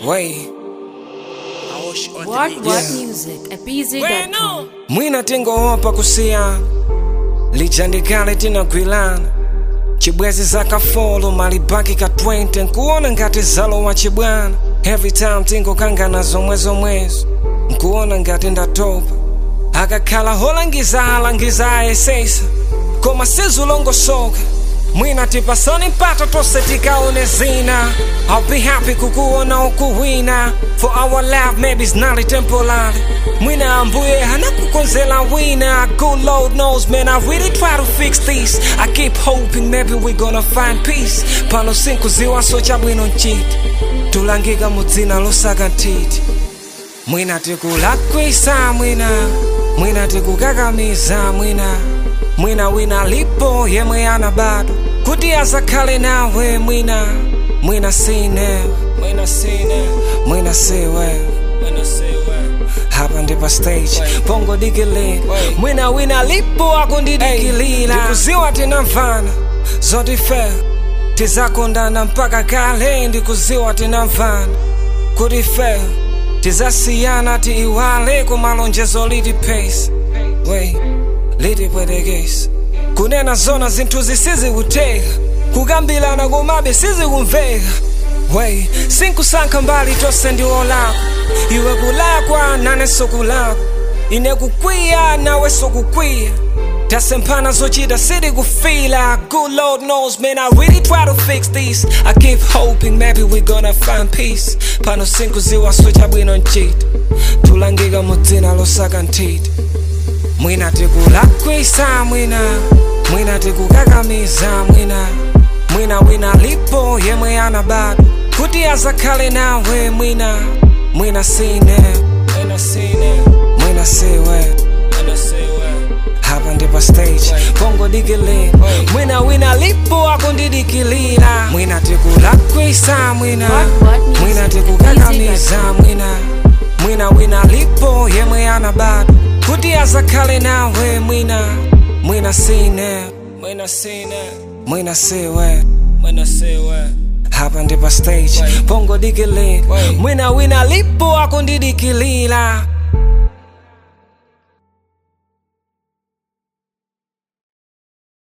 Way. What what Yeah. music at pz.com. mwina tingoopa kusiyana lijandikale tinagwilana chibwezi zakafolo malibaki ka 20 nkuona ngati zalowa chibwana every time tingokangana zomwe zomwezo nkuona ngati ndatopa akakhala holangiza alangiza ayesesa koma sizulongosoka mwina tipasani mpata tonse tikaone zina I'll be happy kukuona ukuwina for our love maybe it's not temporary mwina ambuye hanakukonzela wina good lord knows man I really try to fix this I keep hoping maybe we gonna find peace pano sinkuziwaso chabwino nchiti tulangika mudzina losaka ntiti mwina tikulakwisa mwina mwina tikukakamiza mwina mwina wina lipo yemwe ana bado kuti azakhale nawe mwina mwina sine mwina sine mwina siwe mwina siwe hapa ndi pa stage pongo dikilira mwina wina lipo akundidikilira ndikuziwa tinamvana zotifera tizakondana mpaka kale ndikuziwa tinamvana kuti fera tizasiyana tiiwale kumalonjezo liti pace wey litipwetekesa kunena zona zinthu zisizikuteka kukambilana komabe sizikumveka wey sinkusankha mbali tonse ndi olakwa iwe kulakwa nanenso kulakwa ine kukwiya nawenso kukwiya tasemphana zochita sitikufila good lord knows man i really try to fix this i keep hoping maybe we gonna find peace pano sinkuziwaso chabwino nchita tulangika mudzina losaka nthiti mwina tikulakwisa mwina mwina tikukakamiza mwina mwina wina lipo yemwe ana bado kuti azakhale nawe mwina mwina sine mwina sine mwina siwe mwina siwe hapa ndi pa stage pongo dikilira mwina wina lipo akundidikilira mwina tikulakwisa mwina What, what music? mwina tikukakamiza mwina mwina wina lipo yemwe ana bado kuti azakhale nawe mwina mwina sine mwina sine mwina siwe mwina siwe hapa ndi pa stage pongo dikilira mwina wina lipo akundidikilira